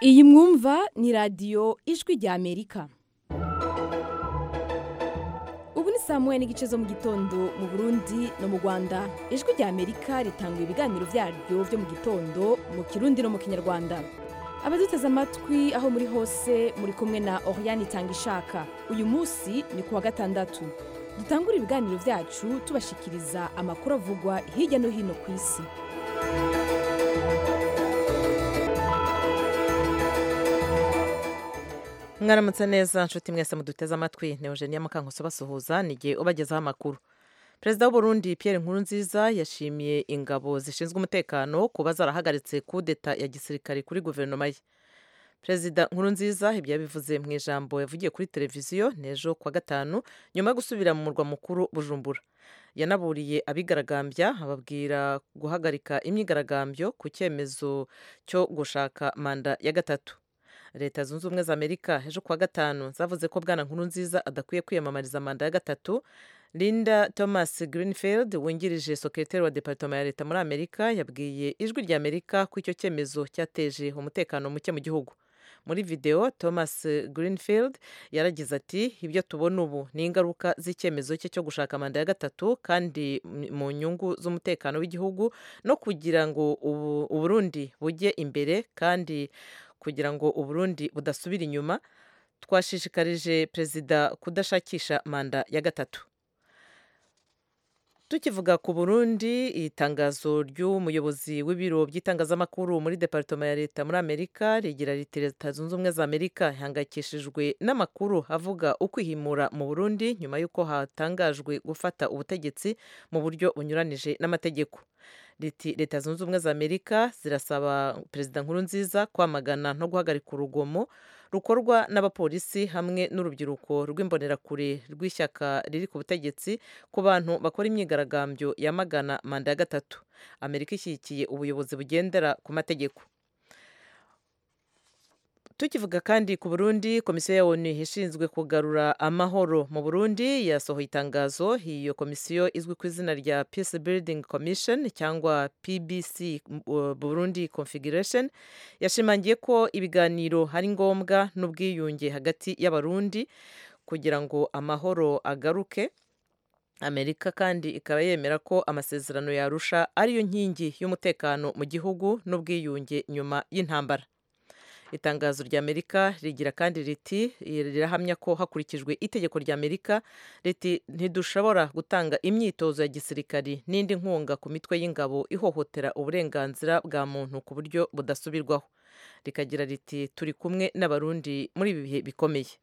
iyi mwumva ni radiyo ijwi rya amerika ubu ni saa moya n'igice zo mu gitondo mu burundi no mu rwanda ijwi rya amerika ritanga ibiganiro byaryo byo mu gitondo mu kirundi no mu kinyarwanda abaduteze amatwi aho muri hose muri kumwe na oriyani itanga ishaka uyu munsi ni ku wa gatandatu dutangura ibiganiro byacu tubashikiriza amakuru avugwa hirya no hino ku isi mwaramutse neza nshuti mwese muduteze amatwi ni eugenia mukankuso basuhuza ni igihe ubagezaho amakuru perezida w'uburundi pierre nkurunziza yashimiye ingabo zishinzwe umutekano kuba zarahagaritse kudeta ya gisirikare kuri guverinoma ye perezida nkurunziza ibyo yabivuze mu ijambo yavugiye kuri televiziyo n'ejo kuwa gatanu nyuma yo gusubira mu murwa mukuru bujumbura yanaburiye abigaragambya ababwira guhagarika imyigaragambyo ku cyemezo cyo gushaka manda ya gatatu leta zunze ubumwe za amerika ejo kuwa gatanu zavuze ko bwana nkurunziza adakwiye kwiyamamariza manda ya gatatu linda thomas greenfield wungirije sekreteri wa departoma ya leta muri amerika yabwiye ijwi rya amerika ko icyo cyemezo cyateje umutekano muke mu gihugu muri videwo thomas greenfield yaragize ati ibyo tubona ubu ni ingaruka z'icyemezo cye cyo gushaka manda ya gatatu kandi mu nyungu z'umutekano w'igihugu no kugira ngo uburundi bujye imbere kandi kugira ngo uburundi budasubira inyuma twashishikarije perezida kudashakisha manda ya gatatu tukivuga ku burundi itangazo ry'umuyobozi w'ibiro by'itangazamakuru muri departoma ya leta muri amerika rigira riti leta zunze ubumwe za amerika ihangayikishijwe n'amakuru avuga ukwihimura mu burundi nyuma y'uko hatangajwe gufata ubutegetsi mu buryo bunyuranije n'amategeko riti leta zunze ubumwe za amerika zirasaba perezida nkurunziza kwamagana no guhagarika urugomo rukorwa n'abapolisi hamwe n'urubyiruko rw'imbonerakure rw'ishyaka riri ku butegetsi ku bantu bakora imyigaragambyo yamagana manda ya gatatu amerika ishyigikiye ubuyobozi bugendera ku mategeko tukivuga kandi ku burundi komisiyo ya onu ishinzwe kugarura amahoro mu burundi yasohoye itangazo iyo komisiyo izwi ku izina rya peace building commission cyangwa pbc burundi configuration yashimangiye ko ibiganiro ari ngombwa n'ubwiyunge hagati y'abarundi kugira ngo amahoro agaruke amerika kandi ikaba yemera ko amasezerano yarusha ariyo nkingi y'umutekano mu gihugu n'ubwiyunge nyuma y'intambara itangazo rya amerika rigira kandi riti rirahamya ko hakurikijwe itegeko rya amerika riti ntidushobora gutanga imyitozo ya gisirikari n'indi nkunga ku mitwe y'ingabo ihohotera uburenganzira bwa muntu ku buryo budasubirwaho rikagira riti turi kumwe n'abarundi muri ibi bihe bikomeye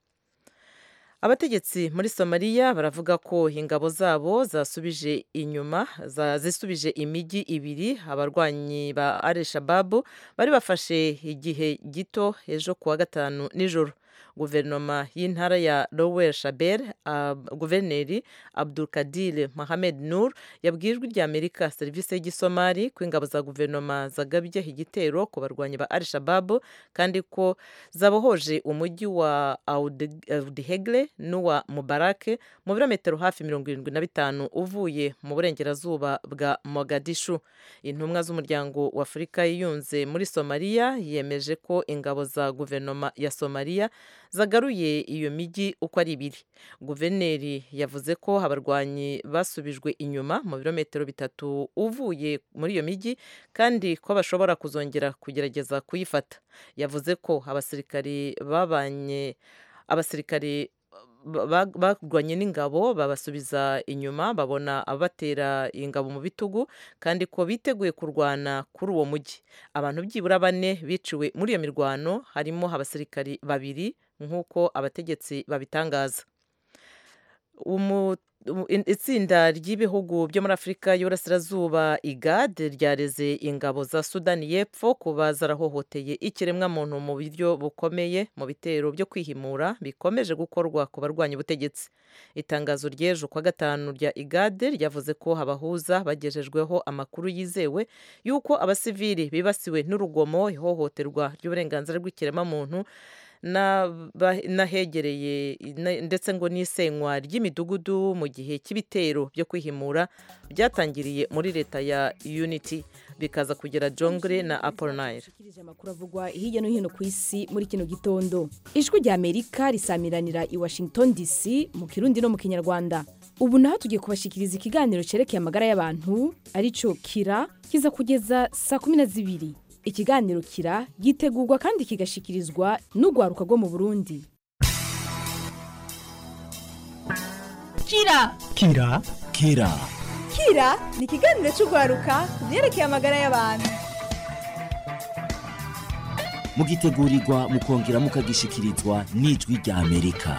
abategetsi muri somaliya baravuga ko ingabo zabo zasubije inyuma zisubije imijyi ibiri abarwanyi ba al shababu bari bafashe igihe gito ejo kuwa gatanu nijoro guverinoma y'intara ya lower shabel uh, guverineri abdulkadir mohamed nur yabwiye ijwi rya amerika serivisi y'igisomali ko ingabo za guverinoma zagabye igitero ku barwanyi ba al shababu kandi ko zabohoje umujyi wa audihegle n'uwa mubarake mu birometero hafi mirongo irindwi na bitanu uvuye mu burengerazuba bwa mogadishu intumwa z'umuryango wa afurika yiyunze muri somaliya yemeje ko ingabo za guverinoma ya somaliya zagaruye iyo mijyi uko ari ibiri guverineri yavuze ko abarwanyi basubijwe inyuma mu birometero bitatu uvuye muri iyo mijyi kandi ko bashobora kuzongera kugerageza kuyifata yavuze ko abasirikari babanye abasirikari barwanye n'ingabo babasubiza inyuma babona abatera ingabo mu bitugu kandi ko biteguye kurwana kuri uwo mujyi abantu byibura bane biciwe muri iyo mirwano harimo abasirikari babiri nk'uko abategetsi babitangaza itsinda ry'ibihugu byo muri afurika y'uburasirazuba igad ryareze ingabo za sudani y'epfo kuba zarahohoteye ikiremwamuntu mu buryo bukomeye mu bitero byo kwihimura bikomeje gukorwa ku barwanya ubutegetsi itangazo ry'ejo kwa gatanu rya igad ryavuze ko abahuza bagejejweho amakuru yizewe y'uko abasivili bibasiwe n'urugomo ihohoterwa ry'uburenganzira bw'ikiremwamuntu n'aba- n'ahegereye na- ndetse ngo n'isenywa ry'imidugudu mu gihe cy'ibitero byo kwihimura byatangiriye muri leta ya unity bikaza kugera jongre na apollinaire Shikirije amakuru avugwa hirya no hino ku isi muri kino gitondo ijwi rya amerika risamiranira i washington dc mu kirundi no mu kinyarwanda ubu naho tugiye kubashikiriza ikiganiro cerekeye amagara y'abantu arico kira kiza kugeza saa kumi na zibiri ikiganiro kira gitegurwa kandi kigashikirizwa n'urwaruka rwo mu burundi kira kira kera kira ni ikiganiro cy'urwaruka ku byerekeye amagara y'abantu mugitegurirwa mukongera mukagishikirizwa n'ijwi rya amerika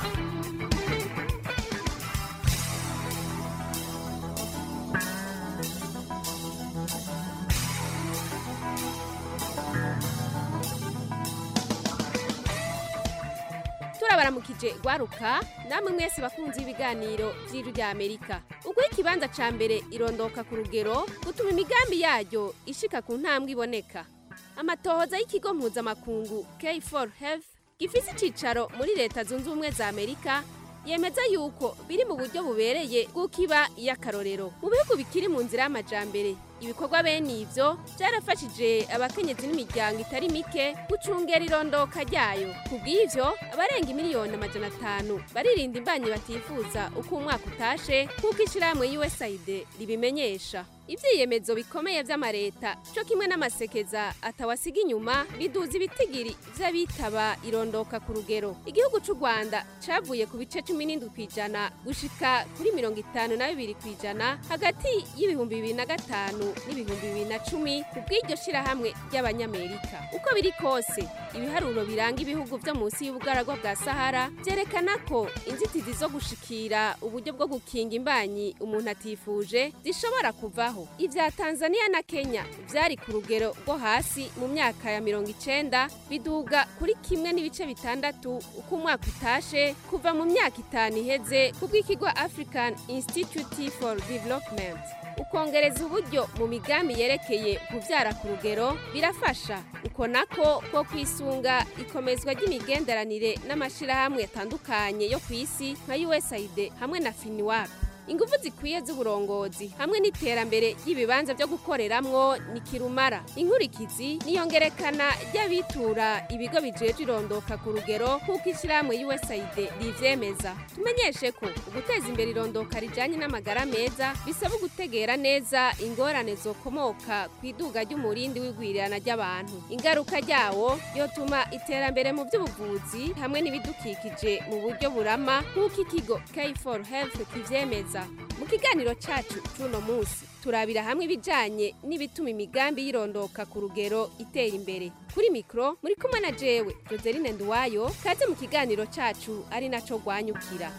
turabaramukije rwaruka namwe mwese bakunze ibiganiro by'ijwi rya amerika uguha ikibanza ca mbere irondoka ku rugero gutuma imigambi yaryo ishika ku ntambwe iboneka amatohoza y'ikigo mpuzamakungu k4 health gifise icicaro muri leta zunze ubumwe za amerika yemeza yuko biri mu buryo bubereye bw'uko iba iy'akarorero mu bihugu bikiri mu nzira y'amajambere ibikorwa bene ivyo byarafashije abakenyezi n'imiryango itari mike gucungera irondoka ryayo kubw'ivyo abarenga imiliyoni amajana atanu baririnda imbanyi batifuza uko umwaka utashe nk'uko ishirahamwe usaid ribimenyesha ivyiyemezo bikomeye vy'amareta co kimwe n'amasekeza atawasiga inyuma biduza ibitigiri vy'abitaba irondoka ku rugero igihugu c'u rwanda cavuye ku bice cumi n'indwi kw'ijana gushika kuri mirongo itanu na bibiri kw'ijana hagati y'ibihumbi bibiri na gatanu n'ibihumbi bibiri na cumi ku bw'iryo shirahamwe ry'abanyamerika uko biri kose ibiharuro biranga ibihugu vyo munsi y'ubugaragwa bwa sahara vyerekana ko inzitizi zo gushikira uburyo bwo gukinga imbanyi umuntu atifuje zishobora kuvaho ivya tanzania na kenya vyari ku rugero rwo hasi mu myaka ya mirongo icenda biduga kuri kimwe n'ibice bitandatu uko umwaka utashe kuva mu myaka itanu iheze ku bw'ikigo african institute for development ukongereza uburyo mu migambi yerekeye kubyara ku rugero birafasha uko nako ko kwisunga ikomezwa ry'imigenderanire n'amashyirahamwe atandukanye yo ku isi nka usaid hamwe na finiwap ingufu zikwiye z'uburongozi hamwe n'iterambere ry'ibibanza byo gukoreramwo ni kirumara inkurikizi niyongerekana ry'abitura ibigo bijeje irondoka ku rugero nk'uko ishyirahamwe usaid rivyemeza tumenyeshe ko uguteza imbere irondoka rijanye n'amagara meza bisaba gutegera neza ingorane zokomoka ku iduga ry'umurindi w'igwirirana ry'abantu ingaruka ryawo yotuma iterambere mu by'ubuvuzi hamwe n'ibidukikije mu buryo burama nk'uko ikigo k4 health kivyemeza mu kiganiro cacu c'uno munsi turabira hamwe ibijanye n'ibituma imigambi yirondoka ku rugero itera imbere kuri mikro muri kumwe na jewe joseline nduwayo kaze mu kiganiro cacu ari naco rwanyukira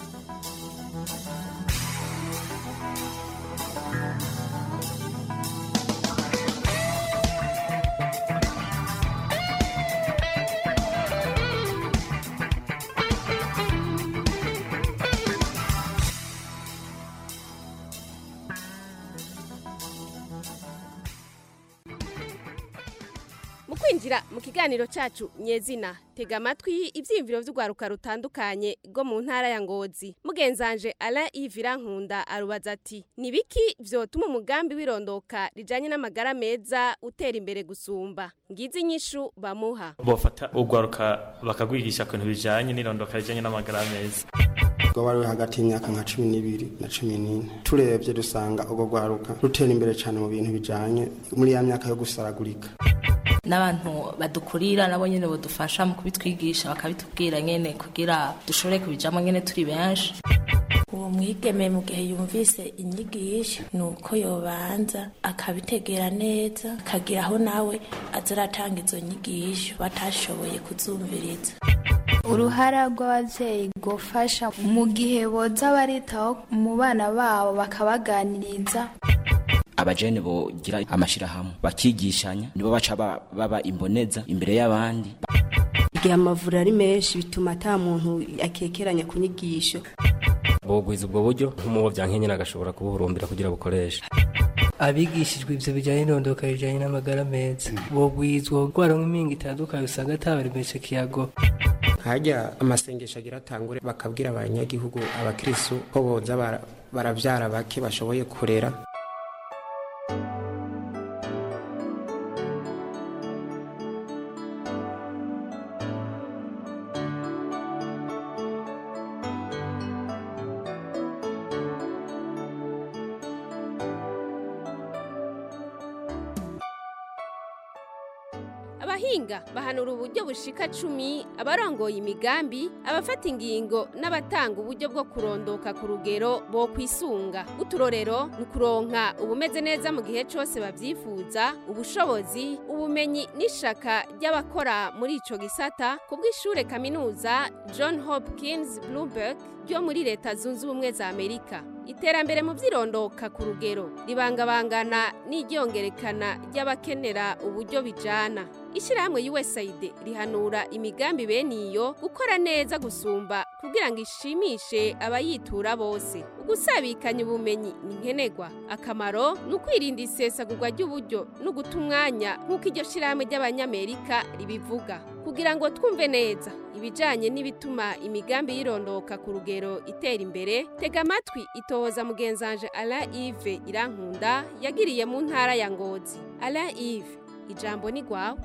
mu kwinjira mu kiganiro cacu nyezina tega amatwi ivyiyumviro vy'urwaruka rutandukanye rwo mu ntara ya ngozi mugenzanje alain ivira nkunda arubaza ati ni biki vyotuma umugambi w'irondoka rijanye n'amagara meza utera imbere gusumba ngizi inyishu bamuha bofata urwaruka bakagwigisha ku bintu bijanye n'irondoka rijanye n'amagara meza ubwo bari hagati y'imyaka nka cumi n'ibiri na cumi n'ine turebye dusanga urwo rwaruka rutera imbere cyane mu bintu bijanye muri ya myaka yo gusaragurika n'abantu badukurira nabo nyene bodufasha mu kubitwigisha bakabitubwira nyene kugira dushobore kubijamo nyene turi benshi uwo mwigeme mu gihe yumvise inyigisho ni uko yobanza akabitegera neza akagira aho nawe aza aratanga izo nyigisho batashoboye kuzumviriza uruhara rw'ababyeyi gufasha mu gihe boza baritaho mu bana babo bakabaganiriza abajene bogira amashirahamwe bakigishanya nibo baca ba- baba imboneza imbere y'abandi igihe amavuriro ari menshi bituma ata muntu akekeranya ku nyigisho bogwiza ubwo buryo nk'umubo byankenye agashobora kubuhurumbira kugira bukoreshe abigishijwe ivyo bijanye n'irondoka rijanye n'amagara meza bogwizwa gwaronka impinga itandukanye usanga atabaremesha kiyago hajya amasengesho agira atangure bakabwira abanyagihugu abakristu ko boza bara- baravyara bake bashoboye kurera abahinga bahanura uburyo bushika cumi abarongoye imigambi abafata ingingo n'abatanga uburyo bwo kurondoka ku rugero bo kwisunga uturorero ni ukuronka ubumeze neza mu gihe cyose babyifuza ubushobozi ubumenyi n'ishaka ry'abakora muri ico gisata ku bw'ishure kaminuza john hopkins bloomberg ryo muri leta zunze ubumwe za amerika iterambere mu vyirondoka ku rugero ribangabangana n'iryongerekana ry'abakenera uburyo bijana ishyirahamwe usaid rihanura imigambi bene iyo gukora neza gusumba kugira ngo ishimishe abayitura bose ugusabikanya ubumenyi ni nkenerwa akamaro ni ukwirinda isesagurwa ry'uburyo no guta umwanya nk'uko iryo shyirahamwe ry'abanyamerika ribivuga kugira ngo twumve neza ibijanye n'ibituma imigambi yirondoka ku rugero itera imbere tega amatwi itohoza mugenzanje Alain Yves Irankunda yagiriye mu ntara ya Ngozi Alain Yves ijambo ni gwawe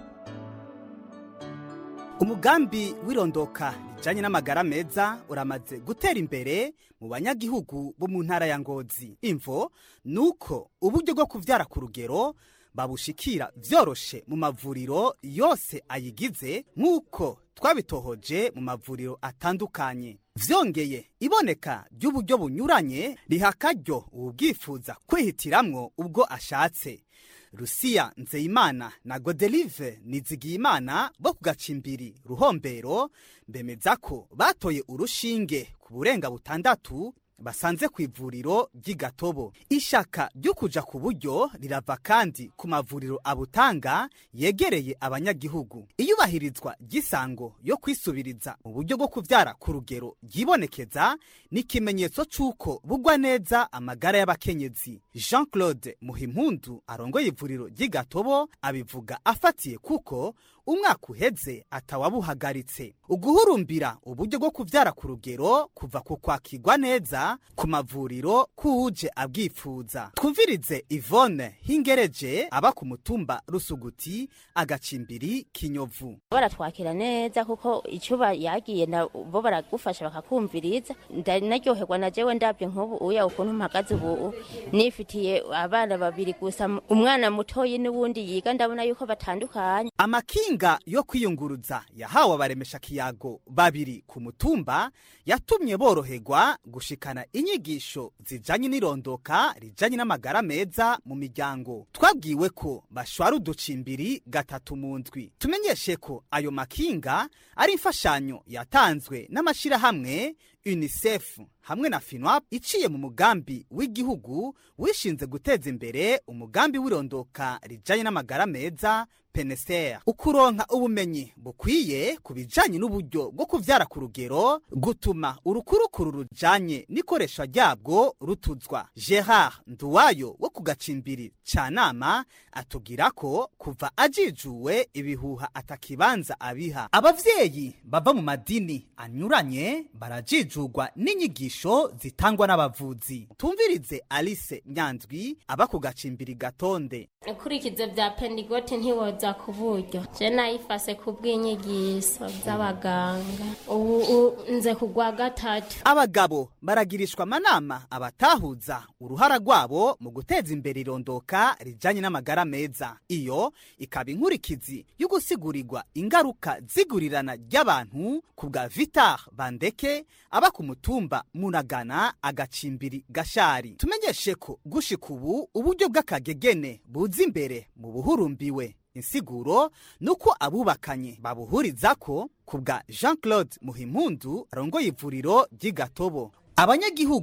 umugambi w'irondoka rijanye n'amagara meza uramaze gutera imbere mu banyagihugu bo mu ntara ya ngozi imvo nuko uburyo bwo kuvyara ku rugero babushikira vyoroshe mu mavuriro yose ayigize nk'uko twabitohoje mu mavuriro atandukanye vyongeye iboneka ry'uburyo bunyuranye riha akaryo uwubwifuza kwihitiramwo ubwo ashatse rusiya nzeyimana na godelive nizigiyimana bo ku gacimbiri ruhombero bemeza ko batoye urushinge ku burenga butandatu basanze ku ivuriro ry'igatobo ishaka ryo kuja ku buryo rirava kandi ku mavuriro abutanga yegereye abanyagihugu iyubahirizwa ry'isango yo kwisubiriza mu buryo bwo kuvyara ku rugero ryibonekeza ni ikimenyetso c'uko bugwa neza amagara y'abakenyezi jean claude muhimpundu arongoye ivuriro ry'igatobo abivuga afatiye kuko umwaka uheze atawabuhagaritse uguhurumbira uburyo bwo kuvyara ku rugero kuva ku kwakirwa neza ku mavuriro kuje abwifuza twumvirize ivone hingereje aba ku mutumba rusuguti agacimbiri kinyovu baratwakira neza kuko icuba yagiye na bo baragufasha bakakumviriza naryoherwa na jewe ndabye nk'ubu uya ukuntu mpagaze ubu nifitiye abana babiri gusa umwana mutoyi n'uwundi yiga ndabona yuko batandukanye amakinga yo kwiyunguruza yahawe abaremesha kiyago babiri ku mutumba yatumye boroherwa gushikana inyigisho zijanye n'irondoka rijanye n'amagara meza mu miryango twabwiwe ko bashwara uducimbiri gatatu mu ndwi tumenyeshe ko ayo makinga ari imfashanyo yatanzwe n'amashirahamwe unicef hamwe na finwap iciye mu mugambi w'igihugu wishinze guteza imbere umugambi w'irondoka rijanye n'amagara meza peneser ukuronka ubumenyi bukwiye ku bijanye n'uburyo bwo kuvyara ku rugero gutuma urukurukuru rujanye n'ikoresha ryabwo rutuzwa gerard nduwayo wo ku gacimbiri ca nama atubwira ko kuva ajijuwe ibihuha atakibanza abiha abavyeyi bava mu madini anyuranye barajijurwa n'inyigisho zitangwa n'abavuzi tumvirize alice nyandwi aba ku gacimbiri gatonde ikurikizo bya pendigoti ntiwoza ku buryo je nayifase ku bw'inyigisho z'abaganga ubu nze kugwa gatatu abagabo baragirishwa amanama abatahuza uruhara rwabo mu guteza imbere irondoka rijanye n'amagara meza iyo ikaba inkurikizi yo gusigurirwa ingaruka zigurirana ry'abantu ku bwa vitar bandeke aba ku mutumba munagana agacimbiri gashari tumenyeshe ko gushika ubu uburyo bw'akagegene buza imbere mu buhurumbiwe insiguro nuko abubakanye babuhuriza ko ku bwa jean claude muhimpundu arongoye ivuriro ry'igatobo abanyagihugu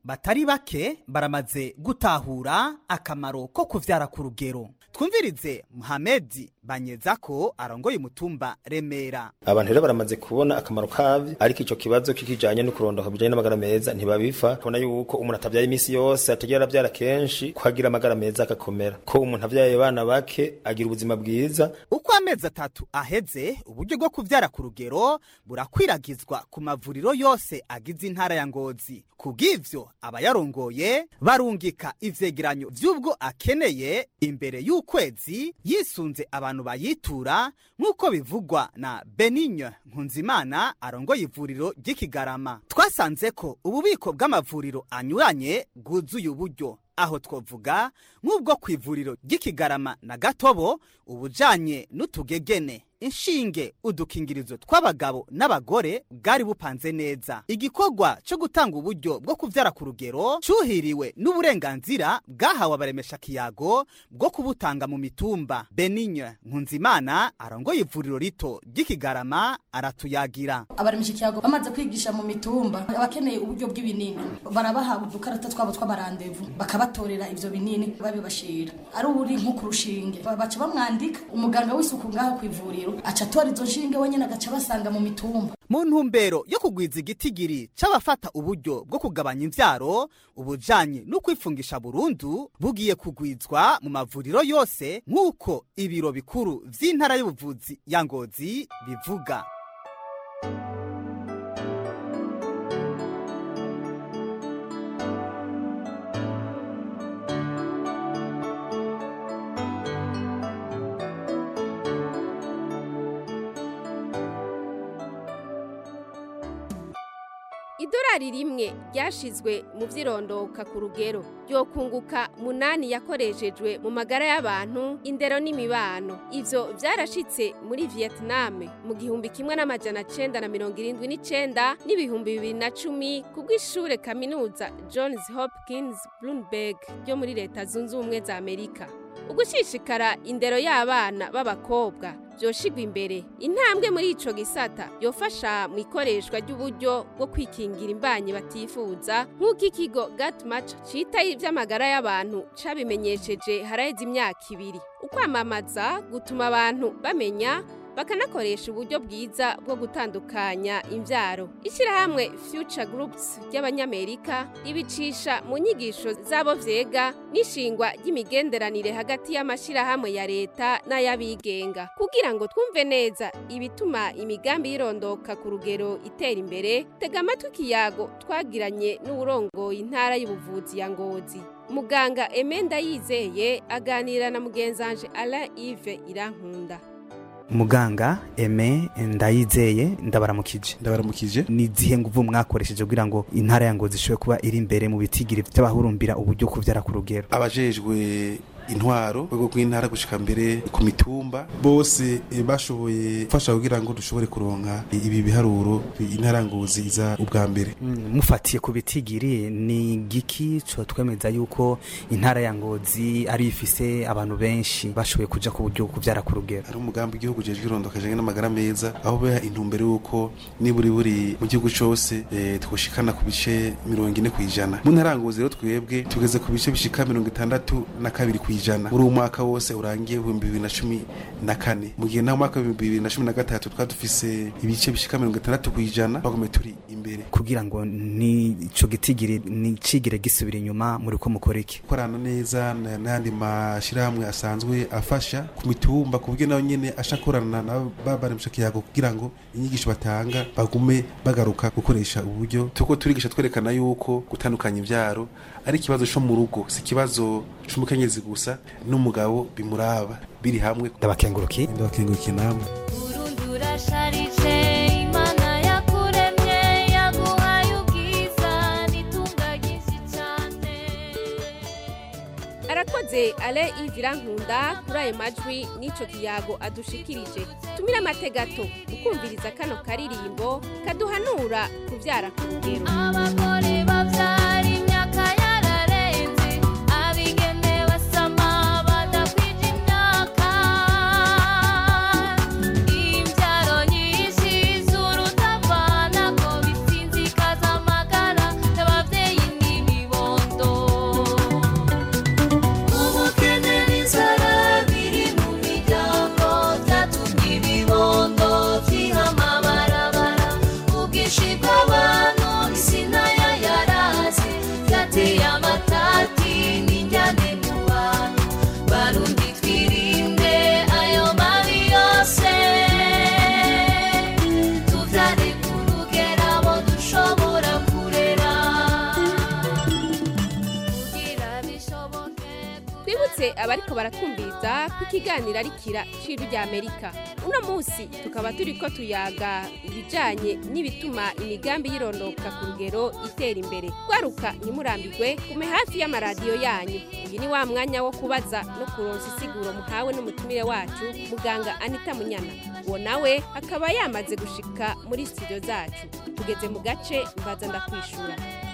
batari bake baramaze gutahura akamaro ko kuvyara ku rugero twumvirize muhamedi banyeza ko arongoye umutumba remera abantu rero baramaze kubona akamaro kavyo ariko ico kibazo kikijanye no kurondoka bijanye n'amagara meza ntibabifa kubona yuko umuntu atavyaye imisi yose ategera aravyara kenshi ko agira amagara meza agakomera ko umuntu avyaye abana bake agira ubuzima bwiza uko amezi atatu aheze uburyo bwo kuvyara ku rugero burakwiragizwa ku mavuriro yose agize intara ya ngozi kubw'ivyo abayarongoye barungika ivyegeranyo vy'ubwo akeneye imbere y'ukwezi yisunze abantu bayitura nk'uko bivugwa na benigne nkunzimana arongoye ivuriro ry'ikigarama twasanze ko ububiko bw'amavuriro anyuranye bwuzuye uburyo aho twovuga nk'ubwo ku ivuriro ry'ikigarama na gatobo ubujanye n'utugegene inshinge udukingirizo tw'abagabo n'abagore bwari bupanze neza igikorwa cyo gutanga uburyo bwo kuvyara ku rugero cuhiriwe n'uburenganzira bwahawe abaremesha kiyago bwo kubutanga mu mitumba benigne nkunzimana arongoye ivuriro rito ry'ikigarama aratuyagira abaremesha ikiyago bamaze kwigisha mu mitumba abakeneye uburyo bw'ibinini barabaha udukarata twabo tw'amarandevu bakabatorera ivyo binini babibashira ari uri nko ku rushinge baca bamwandika umuganga w'isuku ngaho ku ivuriro aca atora izo nshinge wenyine agaca basanga mu mitumba mu ntumbero yo kugwiza igitigiri c'abafata uburyo bwo kugabanya imvyaro ubujanye no kwifungisha burundu bugiye kugwizwa mu mavuriro yose nk'uko ibiro bikuru vy'intara y'ubuvuzi ya ngozi bivuga idolari rimwe ryashizwe mu vyirondoka ku rugero ryokunguka munani yakoreshejwe mu magara y'abantu indero n'imibano ivyo vyarashitse muri vietnam mu gihumbi kimwe n'amajana cenda na mirongo irindwi n'icenda n'ibihumbi bibiri na cumi kubw'ishure kaminuza johns hopkins bloomberg ryo muri leta zunze ubumwe za amerika ugushishikara indero y'abana b'abakobwa vyoshigwa imbere intambwe muri ico gisata yofasha mu ikoreshwa ry'uburyo bwo kwikingira imbanyi batifuza nk'uko ikigo gatmatch cita ivy'amagara y'abantu cabimenyesheje haraheze imyaka ibiri ukwamamaza gutuma abantu bamenya bakanakoresha uburyo bwiza bwo gutandukanya imvyaro ishyirahamwe future groups ry'abanyamerika ribicisha mu nyigisho z'abo vyega n'ishingwa ry'imigenderanire hagati y'amashyirahamwe ya leta n'ay'abigenga kugira ngo twumve neza ibituma imigambi y'irondoka ku rugero itera imbere tega amatwi ikiyago twagiranye n'uwurongoye intara y'ubuvuzi ya ngozi muganga emenda yizeye aganira na mugenzanje alain ive irankunda muganga eme ndayizeye ndabaramukije ndabaramukije ni izihe nguvu mwakoresheje kugira ngo intara ya ngozi ishobore kuba iri imbere mu bitigiri by'abahurumbira uburyo kuvyara ku rugero abajejwe intwaro rwego rw'intara gushika mbere ku mitumba bose eh, bashoboye gufasha kugira ngo dushobore kuronka ibi biharuro intara ngozi iza ubwa mbere Mm, mufatiye ku bitigiri ni giki co twemeza yuko intara ya ngozi ari ifise abantu benshi bashoboye kuja ku buryo kuvyara ku rugero hari umugambi w'igihugu ujejwe irondoka rijanye n'amagara meza aho beha intumbero y'uko niburi buri mu gihugu cose eh, twoshikana ku bice mirongo ine kw'ijana mu ntara ya ngozi rero twebwe tugeze ku bice bishika mirongo itandatu na kabiri kw'ijana muri uwo mwaka wose urangiye ibihumbi bibiri na cumi na kane mu gihe naho mwaka w'ibihumbi bibiri na cumi na gatatu twari dufise ibice bishika mirongo itandatu kw'ijana bagome turi imbere kugira ngo ni ico gitigiri ni cigire gisubira inyuma muri ko mukora iki gukorana neza na- n'ayandi mashirahamwe asanzwe afasha ku mitumba ku buryo nayo nyene ashakorana na babaremesha kiyago kugira ngo inyigisho batanga bagume bagaruka gukoresha uburyo tuko turigisha twerekana yuko gutandukanya ivyaro ari ikibazo co mu rugo si ikibazo c'umukenyezi gusa n'umugabo bimuraba biri hamwe ndabakenguruki ndabakenguruki namwe urasharije imana yakuremye yaguhaye ubwiza n'itunga ryinshi cyane arakoze ale ivira nkunda kuri ayo majwi n'ico kiyago adushikirije tumire amategato ukumviriza kano karirimbo kaduhanura kuvyara ku rugero abagore babyara imyaka yararenze abigeme basama badakwije imyaka imbyaro nyinshi z'urutavana ko bisinzikaza amagara y'ababyeyi n'ibibondo mwese abariko baratwumviriza ku ikiganiro arikira ciru rya amerika uno munsi tukaba turiko tuyaga ibijanye n'ibituma imigambi yirondoka ku rugero itera imbere gwaruka ntimurambirwe gume hafi y'amaradiyo yanyu uyu ni wa mwanya wo kubaza no kuronsa isiguro muhawe n'umutumire wacu muganga anita munyana uwo nawe akaba yamaze gushika muri studio zacu tugeze mu gace mbaza ndakwishura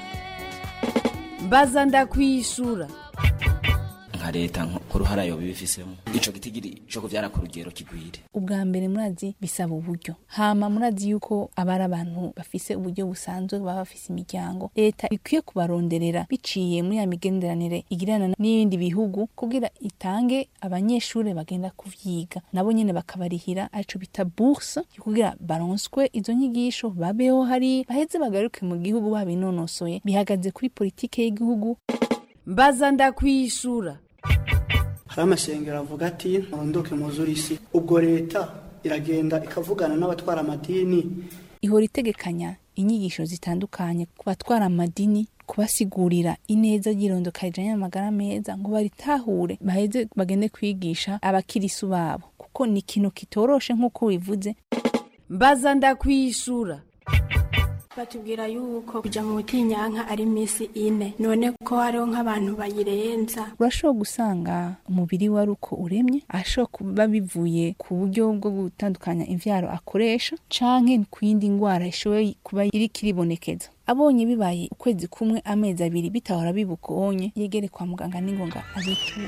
mbaza ndakwishura nka leta nk'uruhara yoba ibifisemo ico gitigiri co kuvyara ku rugero kigwire ubwa mbere murazi bisaba uburyo hama murazi yuko aba ari abantu bafise uburyo busanzwe baba bafise imiryango leta ikwiye kubaronderera biciye muri ya migenderanire igirana n'ibindi bihugu kugira itange abanyeshuri bagenda kuvyiga nabo nyene bakabarihira arico bita bourse kugira baronswe izo nyigisho babeho hari baheze bagaruke mu gihugu babinonosoye bihagaze kuri politike y'igihugu mbaza ndakwishura hari amashengero avuga ati murondoke muzure isi ubwo leta iragenda ikavugana n'abatwara amadini ihora itegekanya inyigisho zitandukanye ku batwara amadini kubasigurira ineza ry'irondoka rijanye n'amagara meza ngo baritahure baheze bagende kwigisha abakirisu babo kuko ni ikintu kitoroshe nk'uko wivuze mbaza ndakwishura batubwira yuko kuja mu butinyanka ari iminsi ine none ko hariho nk'abantu bayirenza urashobora gusanga umubiri wari uko uremye ashobora kuba bivuye ku buryo bwo gutandukanya imvyaro akoresha canke ku yindi ngwara ishoboye kuba iriko iribonekeza abonye bibaye ukwezi kumwe amezi abiri bitahora bibuka onye yegere kwa muganga n'ingonga abiture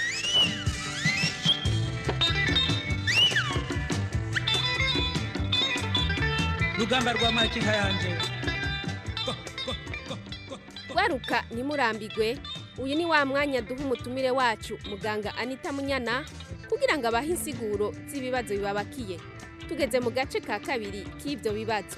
rugamba rwa makinka yanje gwaruka ntimurambirwe uyu ni wa mwanya duha umutumire wacu muganga anita munyana kugira ngo abahe insiguro z'ibibazo bibabakiye tugeze mu gace ka kabiri k'ibyo bibazo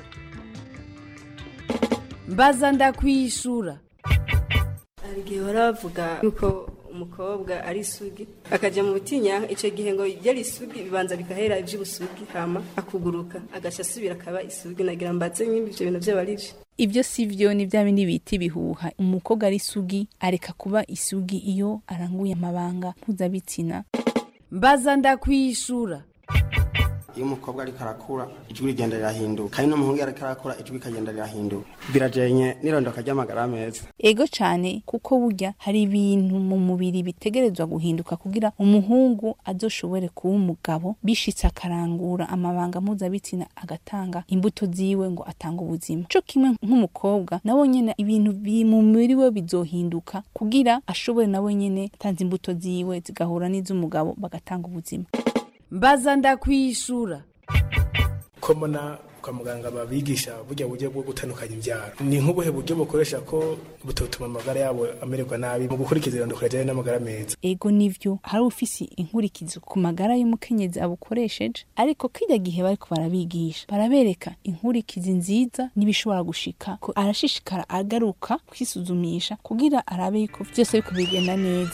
mbaza ndakwishura hari igihe bahora bavuga yuko umukobwa ari isugi akajya mu butinyanka icyo gihe ngo yari isugi bibanza bigahera iby'ubusugi hama akuguruka agaca asubira akaba isugi nagira mbatse nk'ibi ibyo bintu byaba ari byo ivyo sivyo ni vya bindi bita ibihuha umukobwa ari isugi areka kuba isugi iyo aranguye amabanga mpuzabitsina mbaza ndakwishura iyo umukobwa ariko arakura ijwi rigenda rirahinduka kandi n'umuhungu iyo ariko arakura ijwi rikagenda rirahinduka birajenye n'irondoka ry'amagara meza ego cane kuko burya hari ibintu mu mubiri bitegerezwa guhinduka kugira umuhungu azoshobore kuba umugabo bishitse akarangura amabanga mpuzabitsina agatanga imbuto ziwe ngo atange ubuzima co kimwe nk'umukobwa nawe nyene ibintu biri mu mubiri we bizohinduka kugira ashobore nawe nyene atanze imbuto ziwe zigahura n'iz'umugabo bagatanga ubuzima mbaza ndakwishura ko mbona kwa muganga babigisha burya buryo bwo gutandukanya imbyaro ni nk'ubuhe buryo bukoresha ko butotuma amagara yabo amererwa nabi mu gukurikiza irondoko rijyanye n'amagara meza ego nivyo hari ufise inkurikizo ku magara y'umukenyezi abukoresheje ariko kirya gihe bariko barabigisha barabereka inkurikizi nziza n'ibishobora gushika ko arashishikara agaruka kwisuzumisha kugira arabe yuko vyose biriko bigenda neza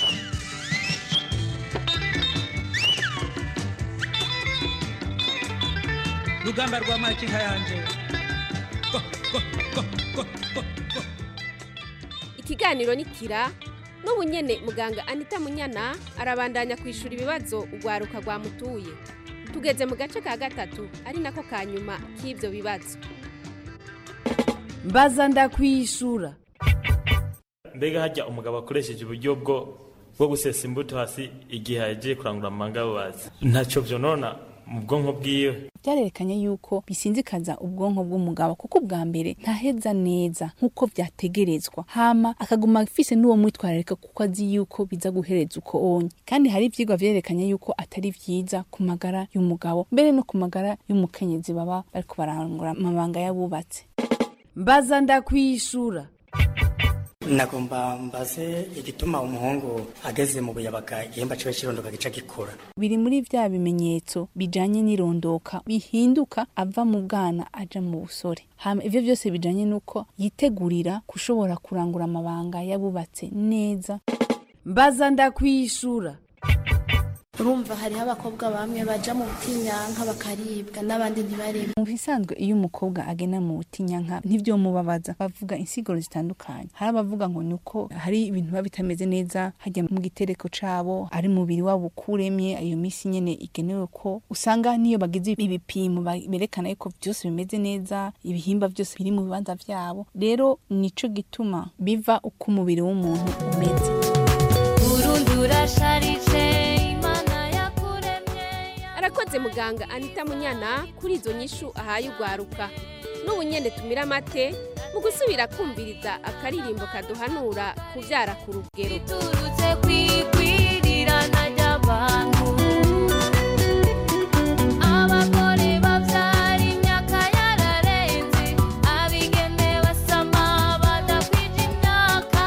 rugamba rwa makinka yanje ikiganiro ni kira n'ubu nyene muganga anita munyana arabandanya kwishura ibibazo urwaruka rwamutuye tugeze mu gace ka gatatu ari nako ka nyuma k'ibyo bibazo mbaza ndakwishura mbega hajya umugabo akoresheje uburyo bwo bwo gusesa imbuto hasi igihe yagiye kurangura amanga bubazi ntacyo byonona mu bwonko bwiwe byarerekanye yuko bisinzikaza ubwonko bw'umugabo kuko bwa mbere ntaheza neza nk'uko vyategerezwa hama akaguma afise n'uwo mwitwararika kuko azi yuko biza guhereza uko onye kandi hari ivyigwa vyerekanye yuko atari vyiza ku magara y'umugabo mbere no ku magara y'umukenyezi baba bariko barangura amabanga y'abubatse mbaza ndakwishura nagomba mbaze igituma umuhungu ageze mu buyabaga igihimba ciwe cirondoka gica gikura biri muri vya bimenyetso bijanye n'irondoka bihinduka ava mu bwana aja mu busore hama ivyo vyose bijanye n'uko yitegurira gushobora kurangura amabanga yabubatse neza mbaza ndakwishura urumva hariho abakobwa bamwe baja mu butinyanka bakaribwa n'abandi ntibaribwe mu bisanzwe iyo umukobwa agena mu butinyanka ntibyomubabaza bavuga insiguro zitandukanye hari abavuga ngo ni uko hari ibintu biba bitameze neza hajya mu gitereko cabo ari mubiri wabo ukuremye iyo misi nyene igenewe ko usanga niyo bagize ibipimo ba- berekana yuko byose bimeze neza ibihimba byose biri mu bibanza vyabo rero nico gituma biva uko umubiri w'umuntu umeze Burundi urasharije imana yakuremye arakoze muganga anita munyana kuri izo nyishu ahaye ugwaruka n'ubu nyene tumira amate mu gusubira kumviriza akaririmbo kaduhanura kuvyara ku rugero turutse kwigwirirana ry'abantu abagore bavyara imyaka yararenze abigeme basama badakwije imyaka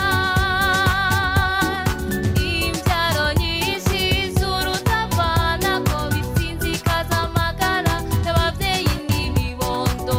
imbyaro nyinshi z'urutavana ko bisinzikaza amagara y'abavyeyi n'ibibondo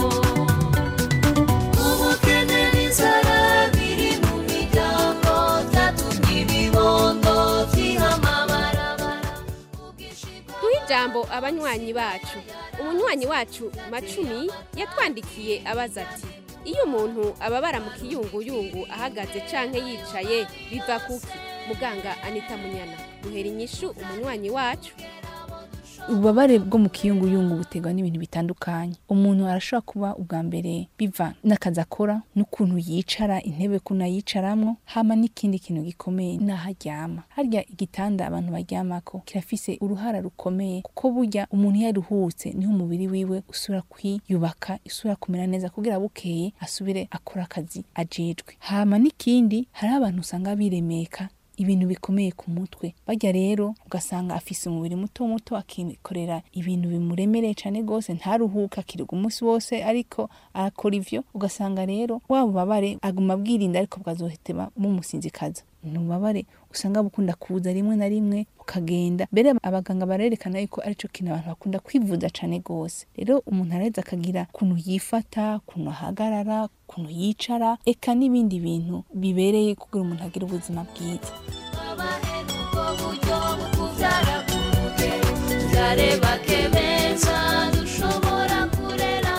ubukene n'inzara biri mu miryango byatumye ibibondo vyihama barabara duhe ijambo abanywanyi bacu umunywanyi wacu macumi yatwandikiye abaza ati iyo umuntu ababara mu kiyunguyungu ahagaze canke yicaye biva kuki muganga anita munyana duhera inyishu umunywanyi wacu ububabare bwo mu kiyunguyungu buterwa n'ibintu bitandukanye umuntu arashobora kuba ubwa mbere biva n'akazi akora n'ukuntu yicara intebe ukuntu ayicaramwo hama n'ikindi kintu gikomeye n'aho aryama harya igitanda abantu baryamako kirafise uruhara rukomeye kuko burya umuntu iyo aruhutse niho umubiri wiwe usubira kwiyubaka isubira kumera neza kugira bukeye asubire akora akazi ajejwe hama n'ikindi hariho abantu usanga biremeka ibintu bikomeye ku mutwe bajya rero ugasanga afise umubiri muto muto akikorera ibintu bimuremereye cyane rwose ntaruhuka akirirwa umunsi wose ariko arakora ivyo ugasanga rero wa bubabare aguma abwirinda ariko bwazohetema mumusinzikaza ni ububabare usanga bukunda kuza rimwe na rimwe ukagenda mbere abaganga barerekana yuko arico kintu abantu bakunda kwivuza cane gose rero umuntu araheza akagira ukuntu yifata ukuntu ahagarara ukuntu yicara eka n'ibindi bintu bibereye kugira umuntu agire ubuzima bwiza ubwo buryo bwo kuvyara ku rugero vyareba kemeza dushobora kurera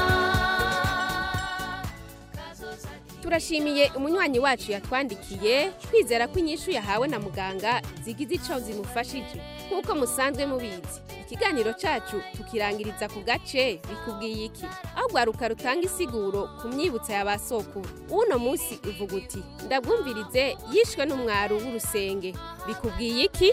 turashimiye umunywanyi wacu yatwandikiye twizera ko inyishu yahawe na muganga zigize ico zimufashije nk'uko musanzwe mubizi ikiganiro cacu tukirangiriza ku gace bikubwiye iki aho rwaruka rutanga isiguro ku myibutsa ya ba sokuru uno musi uvuga uti ndabwumvirize yishwe n'umwaru w'urusenge bikubwiye iki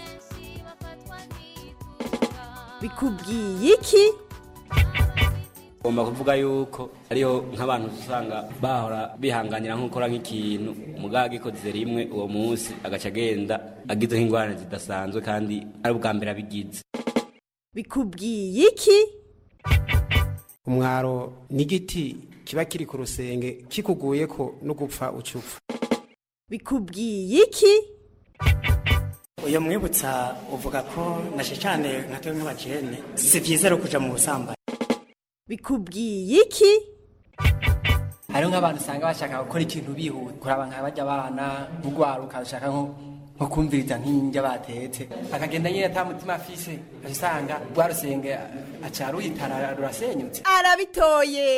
bikubwiye iki ugomba kuvuga yuko ariho nk'abantu usanga bahora bihanganira nko gukora nk'ikintu umugabo agikoze rimwe uwo munsi agaca agenda agize nk'ingorane zidasanzwe kandi ari ubwa mbere abigize bikubwiye iki umwaro n'igiti kiba kiri ku rusenge kikuguye ko no gupfa ucupfa bikubwiye iki uyu mwibutsa uvuga ko nashe cyane nka twe nk'abajene si byiza rero kuja mu busambanyi bikubwiye iki hariho nk'abantu usanga bashaka gukora ikintu bihuta kuraba nka bajya abana nk'urwaruka rushaka nko nko kumviriza nk'indya batetse akagenda nyine ata mutima afise aca usanga rwa rusenge aca ruhitana rurasenyutse arabitoye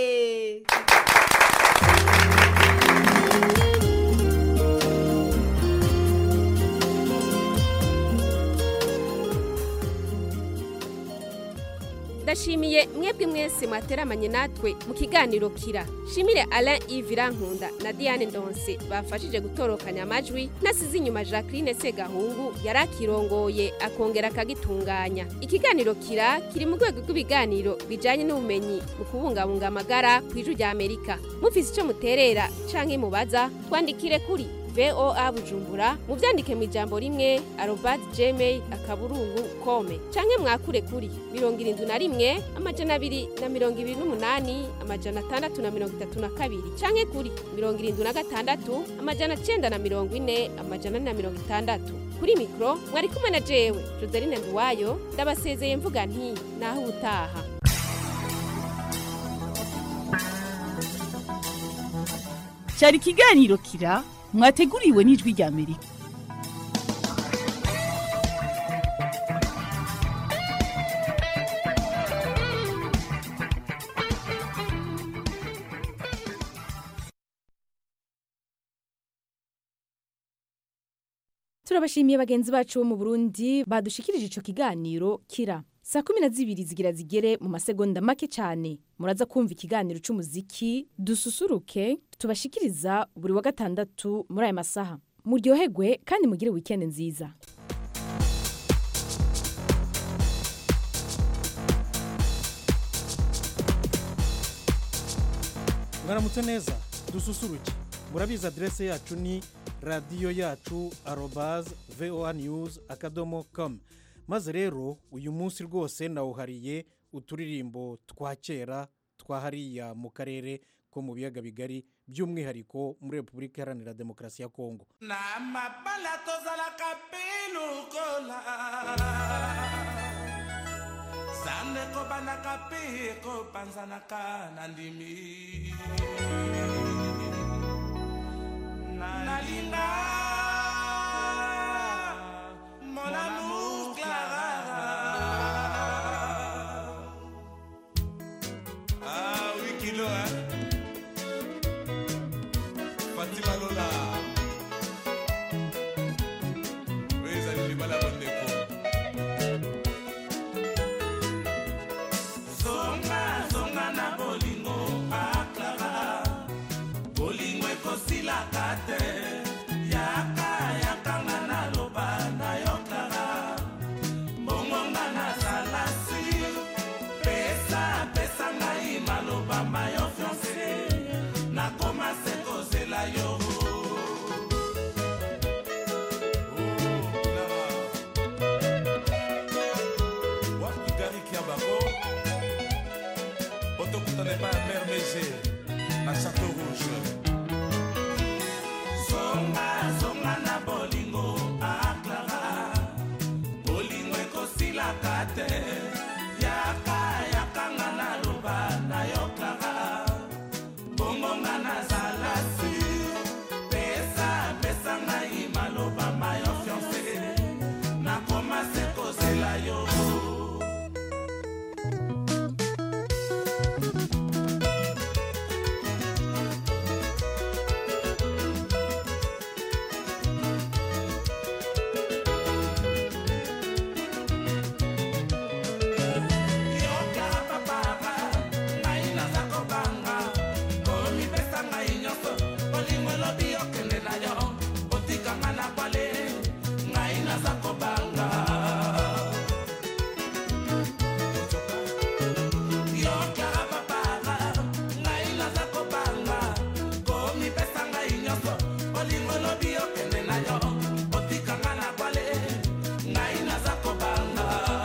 ndashimiye mwebwe mwese mwateramanye natwe mu kiganiro kira shimire alain yves irankunda na diane ndonse bafashije gutorokanya amajwi nasize inyuma jacqueline segahungu yari akirongoye akongera akagitunganya ikiganiro kira kiri mu rwego rw'ibiganiro bijyanye n'ubumenyi mu kubungabunga amagara ku ijwi rya amerika mufise icyo muterera canke mubaza twandikire kuri voa bujumbura muvyandike mu ijambo rimwe arobad gmail akaburungu kome canke mwakure kuri mirongo irindwi na rimwe amajana abiri na mirongo ibiri n'umunani amajana atandatu na mirongo itatu na kabiri canke kuri mirongo irindwi na gatandatu amajana cenda na mirongo ine amajana ane na mirongo itandatu kuri mikoro mwari kumwe na jewe joseline nduwayo ndabasezeye mvuga nti naho ubutaha cyari ikiganiro kira mwateguriwe n'ijwi rya amerika turabashimiye bagenzi bacu bo mu burundi badushikirije ico kiganiro kira saa kumi na zibiri zigira zigere mu masegonda make cyane muraza kumva ikiganiro c'umuziki dususuruke tubashikiriza buri wa gatandatu muri aya masaha muryoherwe kandi mugire wikendi nziza mwaramutse neza dususuruke murabizi aderese yacu ni radiyo yacu arobaze voa news akadomo com maze rero uyu munsi rwose nawuhariye uturirimbo twa kera twa hariya mu karere ko mu biyaga bigari by'umwihariko muri repubulika iharanira demokarasi ya kongo na mabala tozalaka pilukola zande kobanaka mpe ekopanzanaka na ndimi nalinga mon amour clara ah oui kilo hein fatima lola oyo ezali libala bondeko zonga zonga na bolingo aklara bolingo ekosilaka te yaka yakanga naloba na yo klara bongonga nazala sur pesa pesa ngai maloba mayo fiance nakoma se kozela yo wapi gariki ya bango otokutana epa ya mer mege na chateau rouge zonga zonga na bolingo aklara bolingo ekosilaka te yaka yakanga naloba na yo klara bongonga nazala sur pesa pesa ngai maloba mayo fiance nakoma se kozela yo yokara papara ngai naza kobanga komipesa ngai nyonso olingo elobi okende na yo otikanga na bwale ngai naza kobanga yokara papara ngai naza kobanga komipesa ngai nyonso olingo elobi okende na yo otikanga na bwale ngai naza kobanga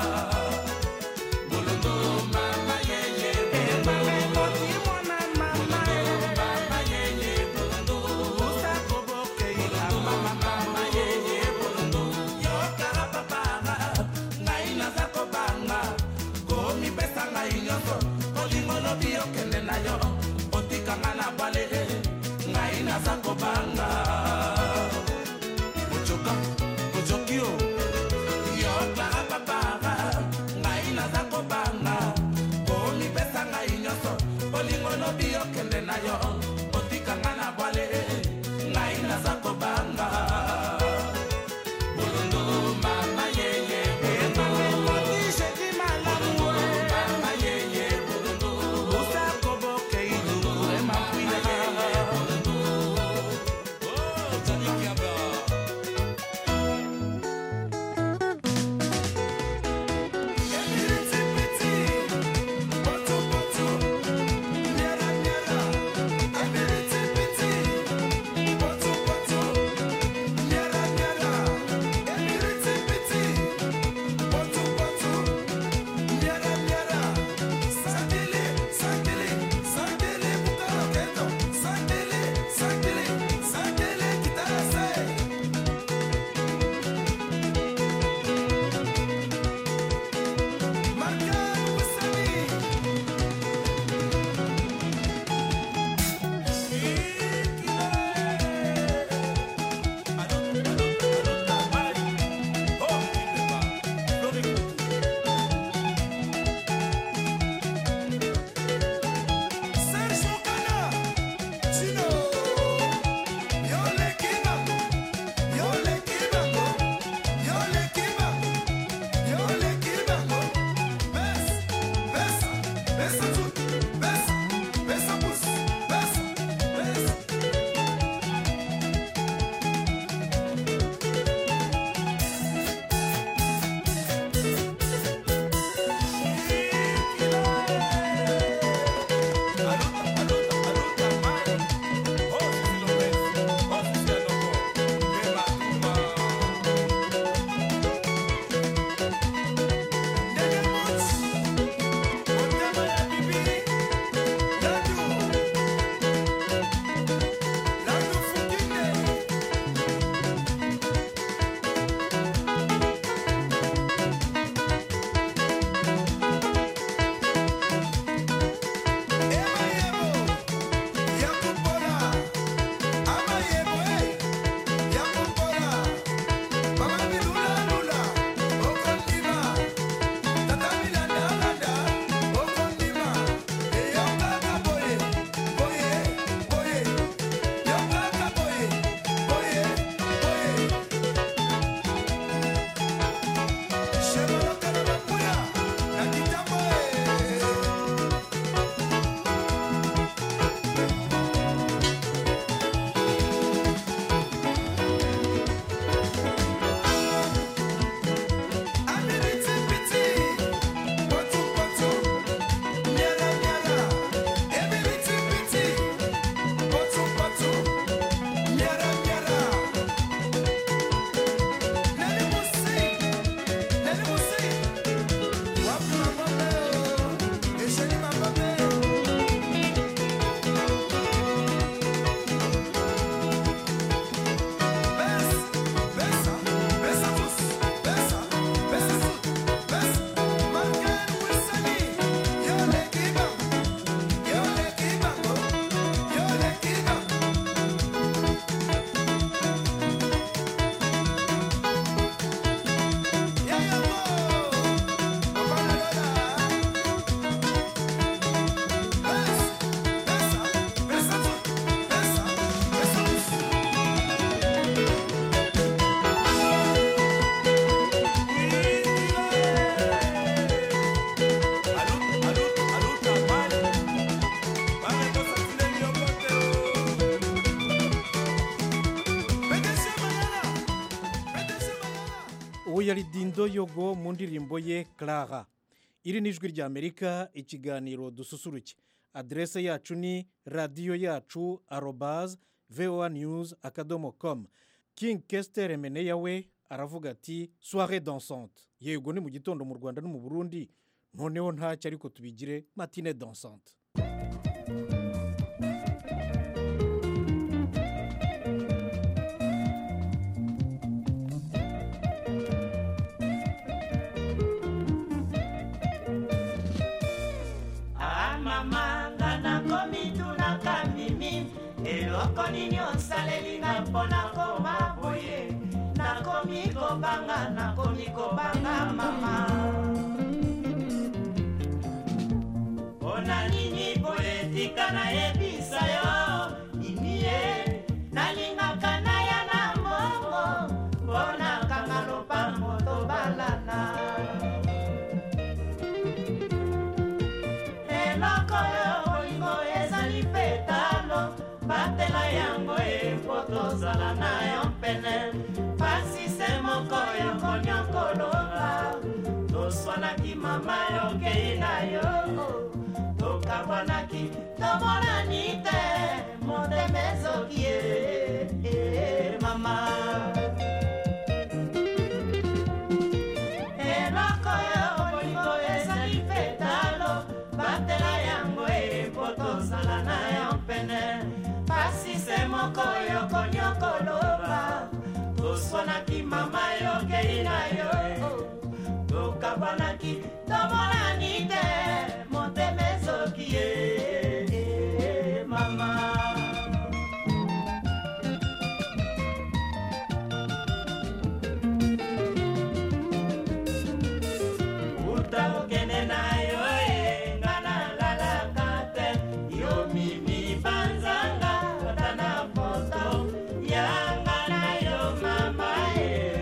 Bolondo mama yeye bolondo mwana mama mama yeye bolondo usa koboke ila mama mama yeye bolondo yo kara papara ngai naza kobanga komi pesa ngai nyonso olingo lobi okende na yo otikanga na bwale ngai naza kobanga ojoka ojoki o yo kara papara ngai naza kobanga komipesa ngai nyonso olingo lobi okende na yo otikanga na bwale ngai naza kobanga bolondo mama yeye bolondo mama yeye bolondo usa koboke ilu emakwile bolondo yari dindo yogo mu ndirimbo ye clara iri ni ijwi ry'amerika ikiganiro dususuruke aderese yacu ni radiyo yacu arobaze voa news akadomo com king kesiter meneya we aravuga ati soire dansante yego ni mu gitondo mu rwanda no mu burundi noneho ntacyo ariko tubigire matine dansante Ah mama nga nakomi tunaka mimi eloko nini osalelinga mpona koma boye nakomi kobanga nakomi kobanga mama mpona nini boye tika nayebisa yo nini ye nalingaka naya na mbongo mpona kanga lopango tobalana eloko oyo bolingo ezali mpe talo batela yango e mpo tozala na yo pene pasi se moko yokonyokoloba toswanaki mama yokei na yo tokabwanaki tomonani te motema ezoki ye e, mama eloko oyo bolingo ezali mpe talo batela yango e mpo tozala na yo pene pasi se moko yokonyokoloba toswanaki mama yokei na yo tokabwanaki tomonani te motema ezoki ye mama uta okende na yo e nga nalalaka te yo mimi banzanga ata na poto yanga na yo mama e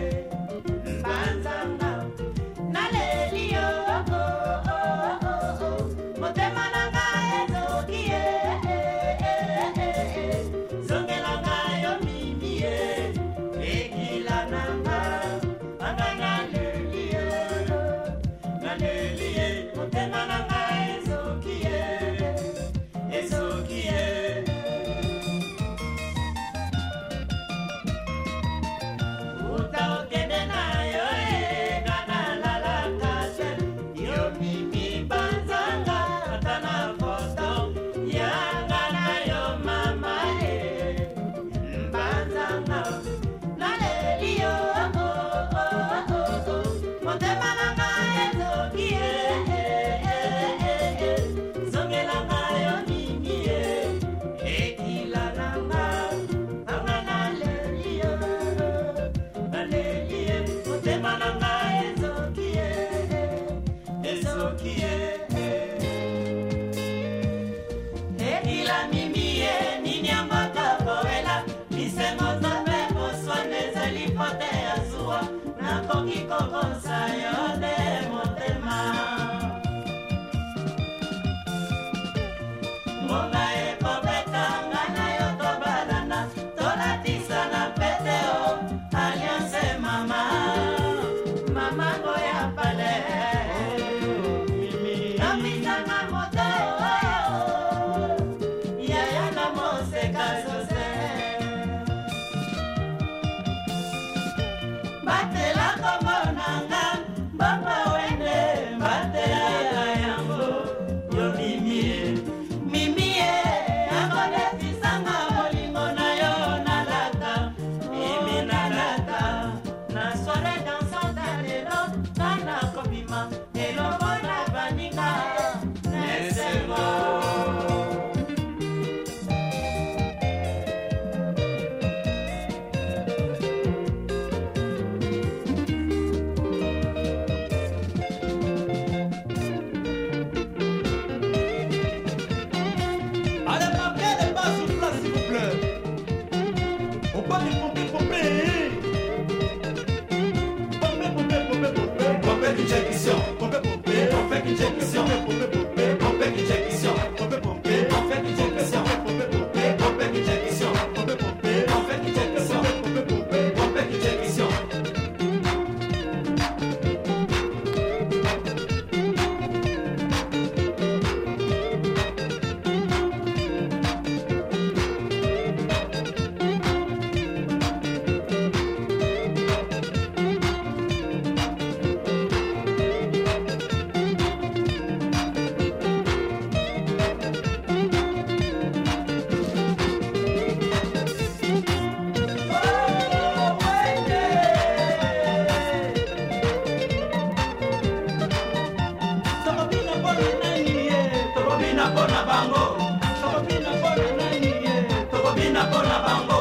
bango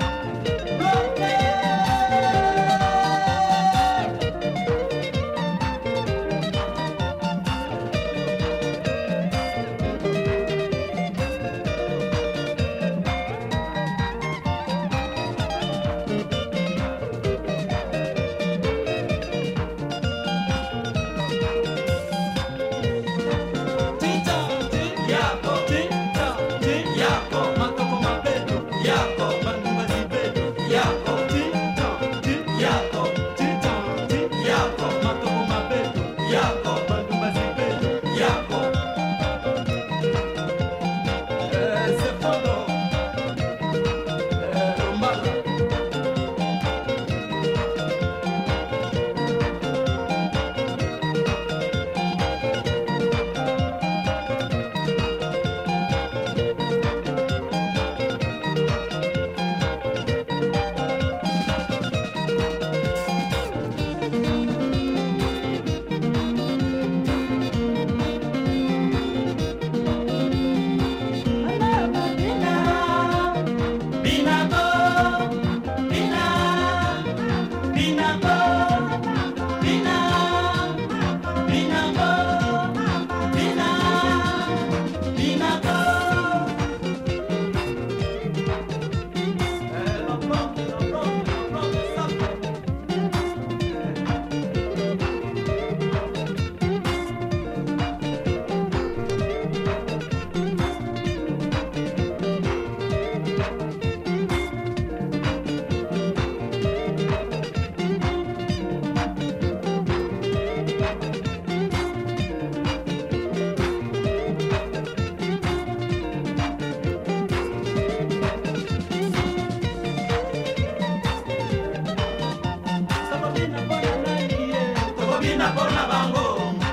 tokobina mpona bango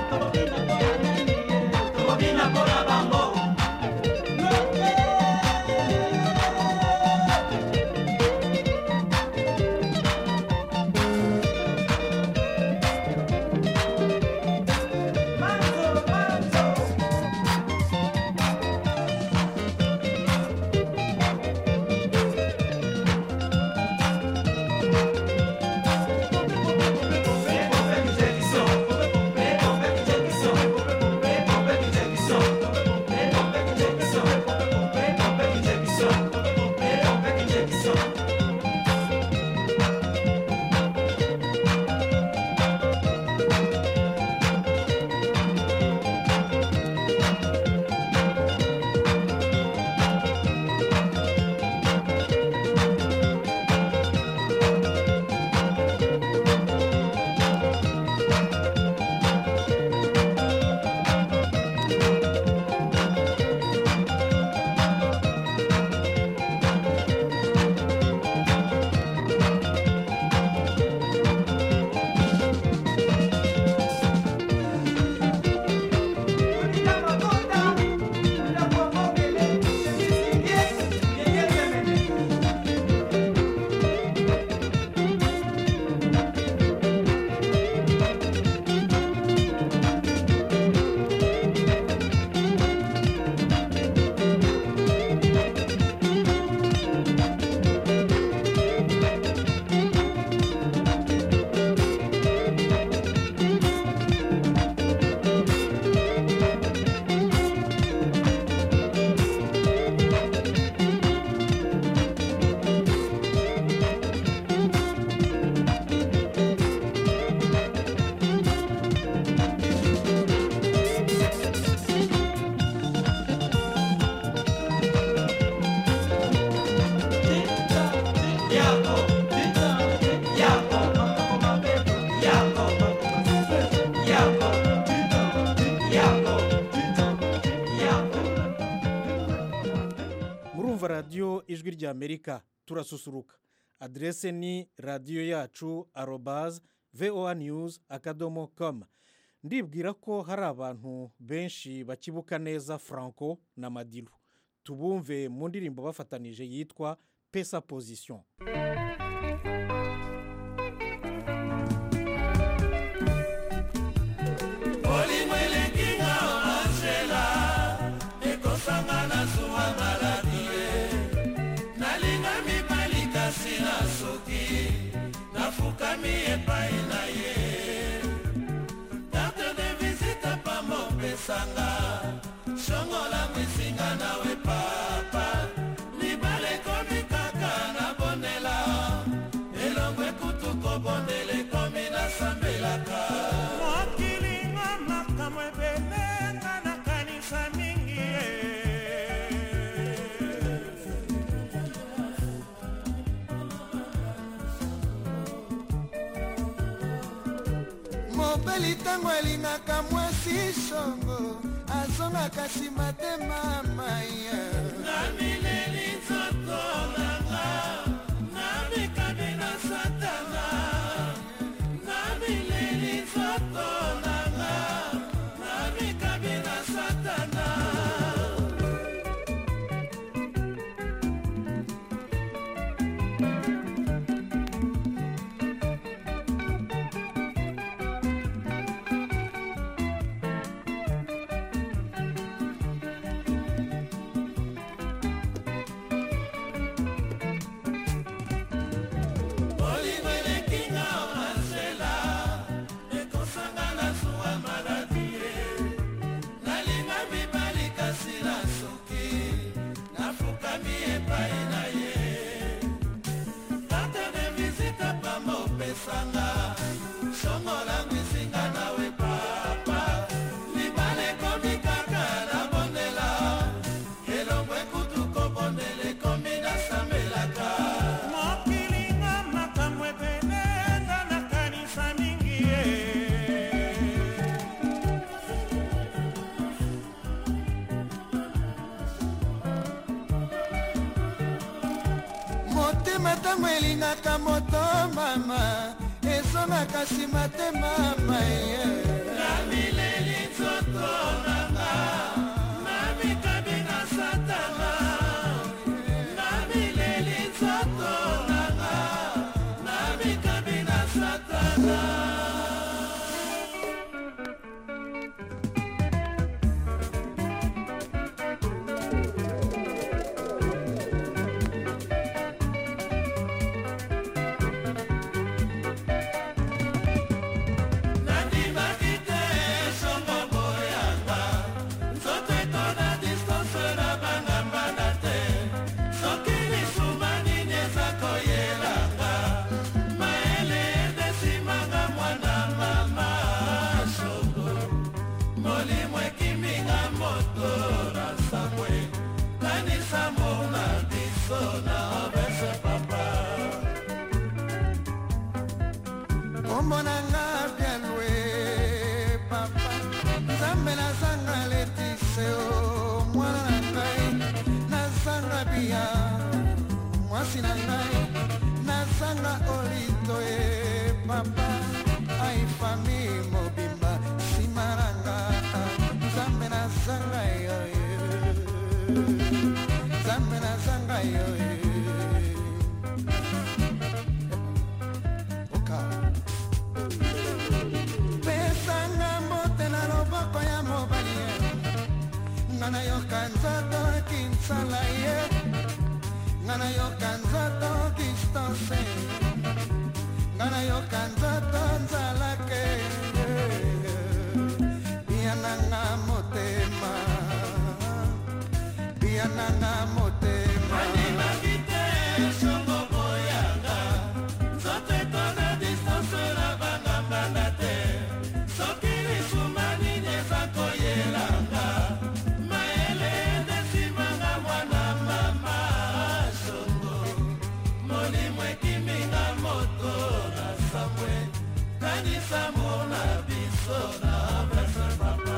tokobina mpona bango murumva radiyo ijwi ry'amerika turasusuruka aderese ni radiyo yacu arobaze voa news akadomo komu ndibwira ko hari abantu benshi bakibuka neza franco na madiru tubumve mu ndirimbo bafatanije yitwa pesa pozisiyo olingo elenginga angela ekosanga na zuwa maladi ye nalinga mobali ntango alingaka mwasi songo azongaka nsima te mamaya na mileli nzoto nanga na mikabi na satana na mileli nzoto nanga na mikabi na satana bolingo elekinga masela ekosanga na zuwa maladi ye nalinga mibali kasi na soki nafukami epai na ye karte de visite pamba opesanga songolangu esinga nawe papa libala ekomi kaka na bondela elongo ekutu kobondela ekomi nasambelaka mokilinga makambo ebele nga nakanisa mingi ye motema ntango elingaka moto mama ezongaka nsima te mama ye na mileli nzoto nanga na mikabi na satana na mileli nzoto nanga na mikabi na satana nandimaki te songo boyanga nzoto etona distance na bangambana te soki lisuma nini eza koyelanga mayele edesimanga mwana mama songo molimo ekiminga moto na sabwe kanisa mona biso na obese papa omonanga bialwe papa nzambe nazanga letise o mwana na ngai nazanga bia mwasi na ngai nazanga olito e papa aifami mobimba nsima nanga nzambe nazanga yo e. nzambe nazanga yo e. pesanga mbote na loboko ya mobali ye nga nayoka nzoto kinsala ye nga nayoka nzoto distance nga nayoka nzoto nzalake biananga motema biananga motema andimaki te songo boyanga nzoto etona distance na bangambanga te soki lisuma nini eza koyelanga mayele edesimanga mwana mama songo molimo ekiminga moto na sambwe kanisa mona biso na bese papa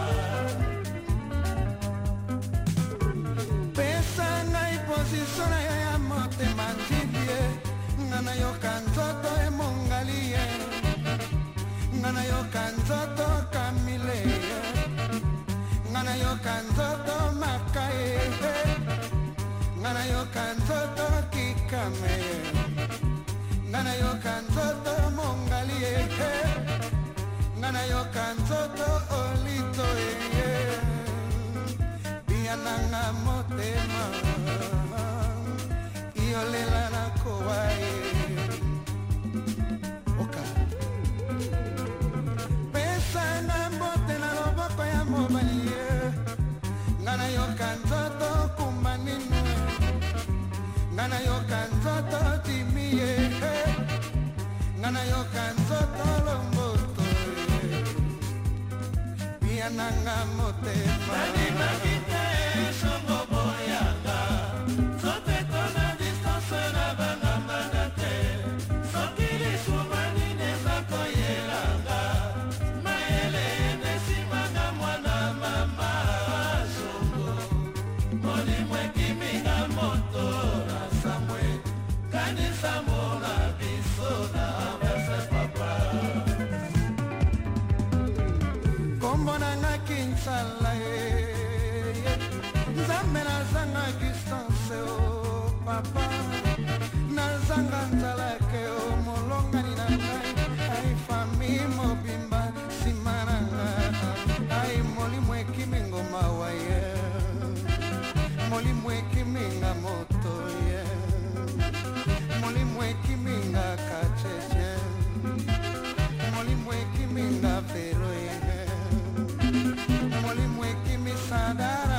pesa ngai posisio na yo ya motema ndibie nga nayoka nzoto emongali ye nga nayoka nzoto kamile ye nga nayoka nzoto makaye nga nayoka nzoto kikame ye nga nayoka nzoto mongali ye nga nayoka nzoto olito ye biananga motema iolela nakowa ye pesanga mbote na loboko ya mobali ye nga nayoka nzoto kumba nino nga nayoka nzoto timi ye nga nayoka nzoto lomboto biananga motema songo boyanga nzoto etona distance na bangambanga te soki lisuma nini eza koyelanga kanisa mona biso na bese papa kombo nanga kinsala ye nzambe nazanga distance o papa nazanga nzalake o molongani na ngai ai fami mobimba nsima na nga ai molimo ekimi ngoma wa ye molimo ekiminga moto ye molimo ekiminga kacheche molimo ekiminga vero ye molimo ekimisadara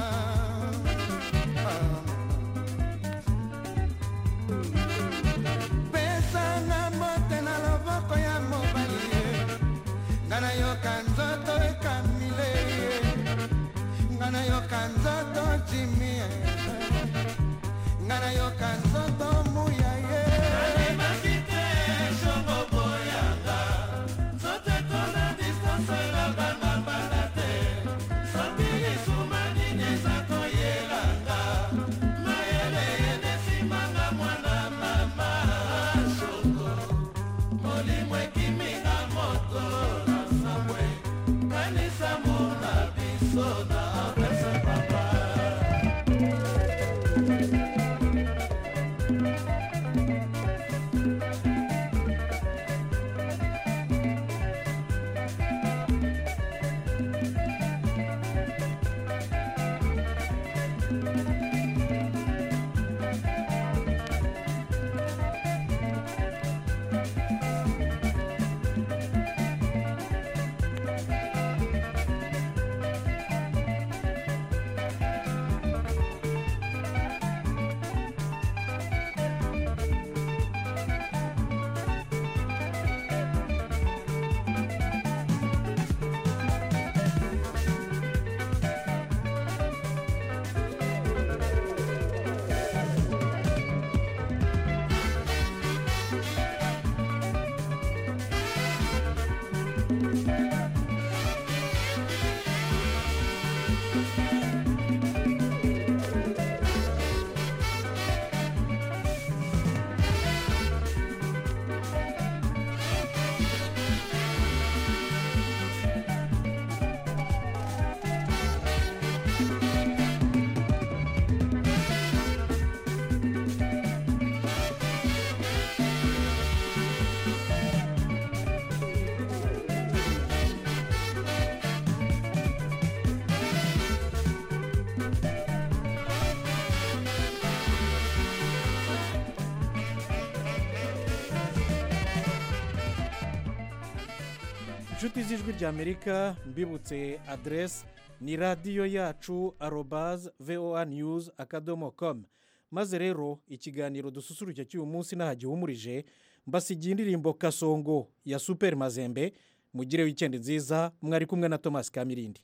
pesanga mbote na loboko ya mobali ye nga nayoka nzoto ekamile ye nga nayoka nzoto jimi ye nga nayoka nzoto muya ye nzoto ekona distance elobanga banda te soki lisuma nini eza koyelanga mayele yende simanga mwana mama shoko molimo ekiminga moto na sabwe kanisa mona biso na pese papa inshuti z'ijwi ry'amerika mbibutse aderesi ni radiyo yacu arobaze voa news akadomo komu maze rero ikiganiro dususurutse cy'uyu munsi n'aha gihumurije mbasigiye indirimbo kasongo ya superi mazembe mugire wikendi nziza mwari kumwe na tomasi kamirindi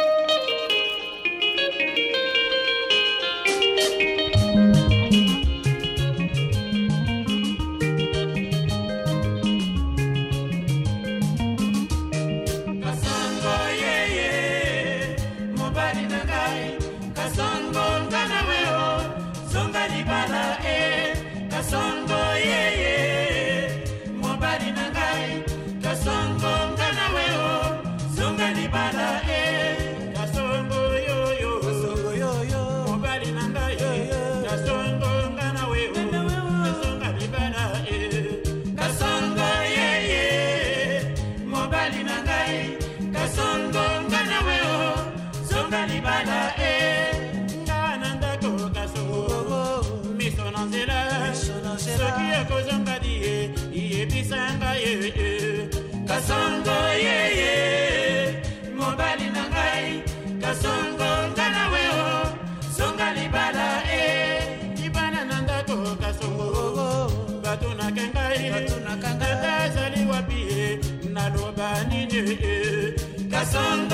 kasongo yeye mobali na ngai kasongo nga na weo zonga libala e kasongo yeye mobali na ngai kasongo nga na weo zonga libala e kasongo yoyo kasongo yoyo mobali na ngai kasongo nga na weo zonga libala e kasongo yeye mobali na ngai kasongo nga na weo zonga libala e nga na ndako kasongo miso na nzela soki ekozonga die iyebisa ngai ye kasongo yeye mobali na ngai kasongo nga na weo zonga libala e libala na ndako kasongo batunake ngai ata azali wapi ye naloba nini e kasongo